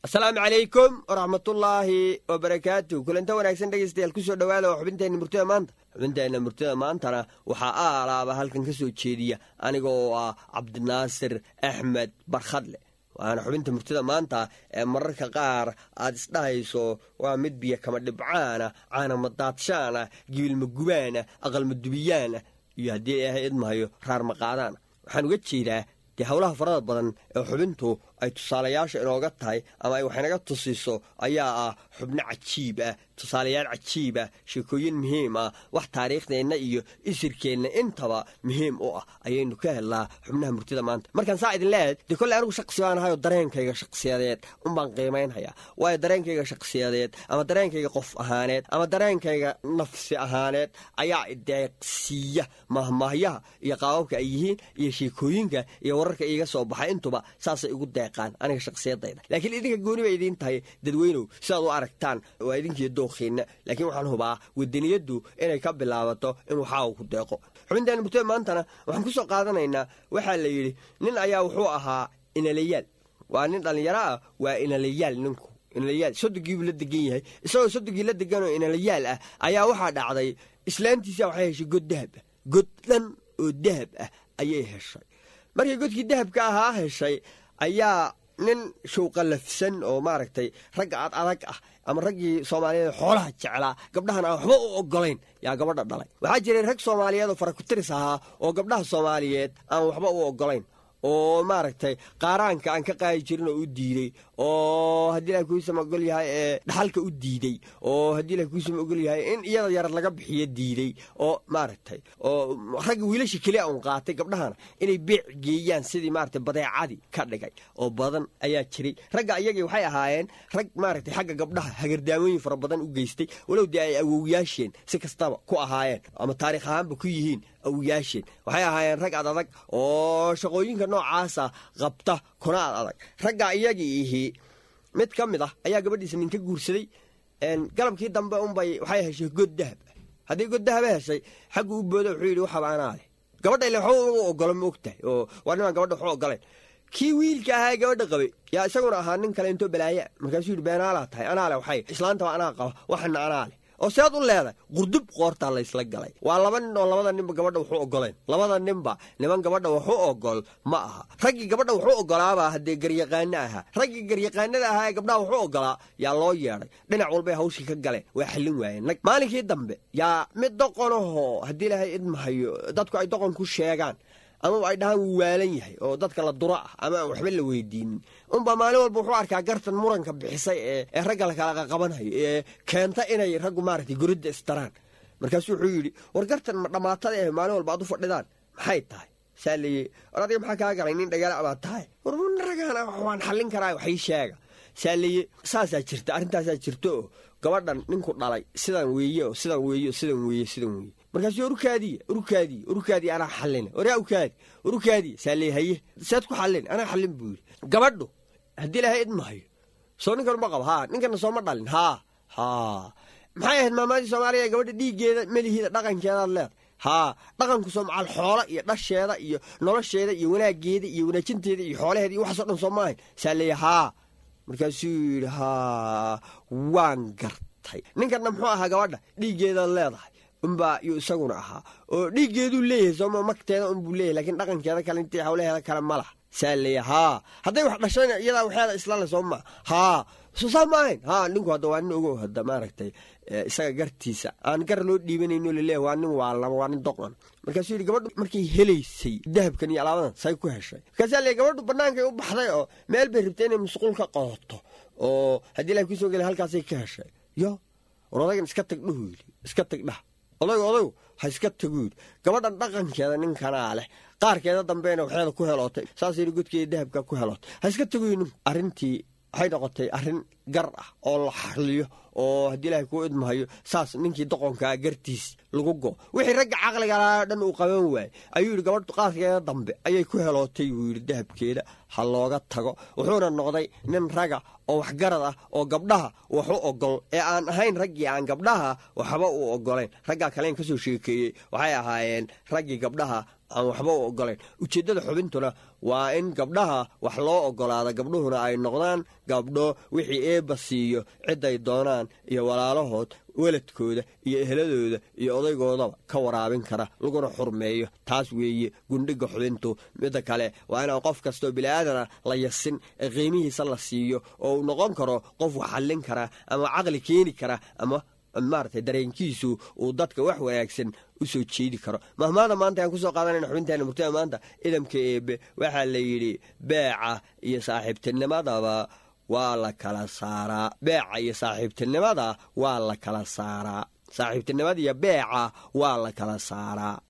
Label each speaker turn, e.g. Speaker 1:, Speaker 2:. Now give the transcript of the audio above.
Speaker 1: asalaamu calaykum waraxmatullaahi wabarakaatu kulanta wanaagsan dhegaystayaal kusoo dhowaada oo xubinteenna murtida maanta xubinteenna murtida maantana waxaa aalaaba halkan ka soo jeediya aniga oo ah cabdinaasir axmed barkhadle waana xubinta murtida maanta ee mararka qaar aad isdhahayso waa mid biyo kama dhibcaana caanama daadshaana gibilma gubaana aqalma dubiyaana iyo haddii ilaahay idmahayo raar maqaadaana waxaan uga jeedaa dee howlaha farada badan ee xubintu ay tusaalayaasha inooga tahay ama ay waxaynaga tusiso ayaa ah xubno cajiib ah tusaalayaal cajiib ah sheekooyin muhiim ah wax taariikhdeenna iyo isirkeenna intaba muhiim u ah ayaynu ka helnaa xubnaha murtida maanta markaan saa idin leeyahay dee kolley anigu shaqsi baan ahayoo dareenkayga shakhsiyadeed unbaan qiimaynhayaa waayo dareenkayga shakhsiyadeed ama dareenkayga qof ahaaneed ama dareenkayga nafsi ahaaneed ayaa ideeqsiiya mahmaahyaha iyo qaababka ay yihiin iyo sheekooyinka iyo wararka iiga soo baxay intuba saasay igu deeqaan aniga shakhsiyadayda laakiin idinka gooni bay idiin tahay dadweynow sidaad u aragtaan waa idinkiiyo dookhiinna laakiin waxaan hubaa wadaniyaddu inay ka bilaabato in waxaa ku deeqo xubinteena murtada maantana waxaan ku soo qaadanaynaa waxaa la yidhi nin ayaa wuxuu ahaa inalayaal waa nin dhallinyaro ah waa inalayaal ninku inalayaal sodonkiibuu la degan yahay isagoo sodonkii la deganoo inalayaal ah ayaa waxaa dhacday islaantiisa waxay heshay god dahab ah god dhan oo dahab ah ayay heshay markay godkii dahabka ahaa heshay ayaa nin showqalafsan oo maaragtay ragga ad adag ah ama raggii soomaaliyeed xoolaha jeclaa gabdhahan aan waxba u ogolayn yaa gabadha dhalay waxaa jiray rag soomaaliyeed oo farakutiris ahaa oo gabdhaha soomaaliyeed aan waxba u ogolayn oo maaragtay qaaraanka aan ka qaadi jirin oo u diidey oo haddii ilahay kuusama ogol yahay ee dhaxalka u diidey oo haddii ilahay kuusama ogol yahay in iyada yarad laga bixiyo diidey oo maaragtay oo ragga wiilasha keliya un qaatay gabdhahana inay beec geeyaan sidii maaragtay badeecadii ka dhigay oo badan ayaa jiray ragga iyagii waxay ahaayeen rag maaragtay xagga gabdhaha hagardaamooyin fara badan u geystay walow dee ay awowyaasheen si kastaba ku ahaayeen ama taarikh ahaanba ku yihiin awyaasheen waxay ahaayeen rag ad adag oo shaqooyinka noocaasa qabta kuna ad adag ragga iyagii ihi mid ka mid ah ayaa gabadhiisa nin ka guursaday galabkii dambe unbay waxay heshay god dahab haddii god dahaba heshay xaggu u boodo wuxuu yidhi waxaba anaa leh gabadha ile waxba u ogolo ma og tahay oo waa nimaan gabadha waxu ogolayn kii wiilka ahaa gabadha qabay yaa isaguna ahaa nin kale intoo balaaya markaasuu yidhi beenaalaa tahay anaa leh waxay islaantaba anaa qaba waxana anaa leh oo sead u leedahay qurdub qoortaa laysla galay waa laba nin oo labada ninba gabadha waxu ogolayn labada ninba niman gabadha waxu ogol ma aha raggii gabadha waxu ogolaabaa haddee garyaqaano ahaa raggii garyaqaanada ahaa ee gabdhaha waxu ogolaa yaa loo yeedhay dhinac walbay hawshii ka galeen waa xallin waayeen nag maalinkii dambe yaa mid doqonahoo haddii ilaahay idmahayo dadku ay doqon ku sheegaan amaba ay dhahaan wuu waalan yahay oo dadka la duro ah ama aan waxba la weydiinin unbaa maalin walba wuxuu arkaa gartan muranka bixisay ee ragga lakala qaqabanhayo ee keenta inay raggu maaragtay goridda istaraan markaasuu wuxuu yidhi war gartan ma dhammaatada eh maalin walba ad u fadhidaan maxay tahay saa leeye war adiga maxaa kaa galay nin dhagaala baad tahay war ragaana waan xallin karaa waxii sheega saa leeye saasaa jirta arrintaasaa jirta oo gabadhan ninku dhalay sidan weeye oo sidan weeye oo sidan weeye sidan weeye markaasuu urukaadiya urukaadiya urukaadiya anaa xallina waryaa ukaadi urukaadiya saa lee haye saad ku xallin anaa xallin buu yidhi gabadhu haddii ilahay idmahayo soo ninkan ma qabo haa ninkana sooma dhalin haa haa maxay ahayd maamaadii soomaaliya ee gabadha dhiiggeeda melihiida dhaqankeedaad leedahay haa dhaqanku soo macal xoola iyo dhasheeda iyo nolosheeda iyo wanaaggeeda iyo wanaajinteeda iyo xoolaheeda iyo waxaasoo dhan soo maahayn saa leeya haa markaasuu yidhi haa waan gartay ninkanna muxuu ahaa gabadha dhiiggeedaad leedahay unbaa yuu isaguna ahaa oo dhiiggeeduu leeyahay sooma magteeda unbuu leeyahay lakiin dhaqankeeda kale intii hawlaheeda kale ma laha saa leeya haa hadday wax dhashayna iyadaa waxeeda isla le soo maa haa soo saa ma ahayn haa ninku hadda waa nin ogow hadda maaragtay isaga gartiisa aan gar loo dhiibanayno laleeyahay waa nin waalama waa nin doqon markaasuu yidhi gabadhu markay helaysay dahabkan iyo alaabadan say ku heshay markaasaa leey gabadhu bannaankay u baxday oo meel bay rabtay inay musquul ka qodoto oo haddii ilahay kusoo gelay halkaasay ka heshay yo war odaygan iska tag dhuhu yidhi iska tag dhah odaygu odaygu ha iska tagu yidhi gabadhan dhaqankeeda ninkanaa leh qaarkeeda dambeena waxeeda ku helootay saas yidhi godkeeda dahabka ku helootay ha iska tagu yidhi ninku arrintii waxay noqotay arrin gar ah oo la xarliyo oo haddii ilaahay kuu idmahayo saas ninkii doqonkaa gartiis lagu go wixii ragga caqligalaa dhan uu qaban waayey ayuu yidhi gabadh qaadkeeda dambe ayay ku helootay buu yidhi dahabkeeda ha looga tago wuxuuna noqday nin raga oo waxgarad ah oo gabdhaha wax u ogol ee aan ahayn raggii aan gabdhaha waxba u ogolayn raggaa kaleen ka soo sheekeeyey waxay ahaayeen raggii gabdhaha aan waxba u ogolayn ujeeddada xubintuna waa in gabdhaha wax loo ogolaada gabdhuhuna ay noqdaan gabdho wixii eebba siiyo ciday doonaan iyo walaalahood weladkooda iyo ehladooda iyo odaygoodaba ka waraabin kara laguna xurmeeyo taas weeye gundhiga xubintu midda kale waa inaan qof kastoo biliaadana la yasin ee qiimihiisa la siiyo oo uu noqon karo qof wax xallin kara ama caqli keeni kara ama maaragtay dareenkiisu uu dadka wax wanaagsan u soo jeedi karo mahmaada maanta ayaan kusoo qaadanayna xubinteena murtida maanta idamka eebe waxaa la yidhi beeca iyo saaxiibtinimadaba waa la kala saaraa beeca iyo saaxiibtinimada waa la kala saaraa saaxiibtinimada iyo beeca waa la kala saaraa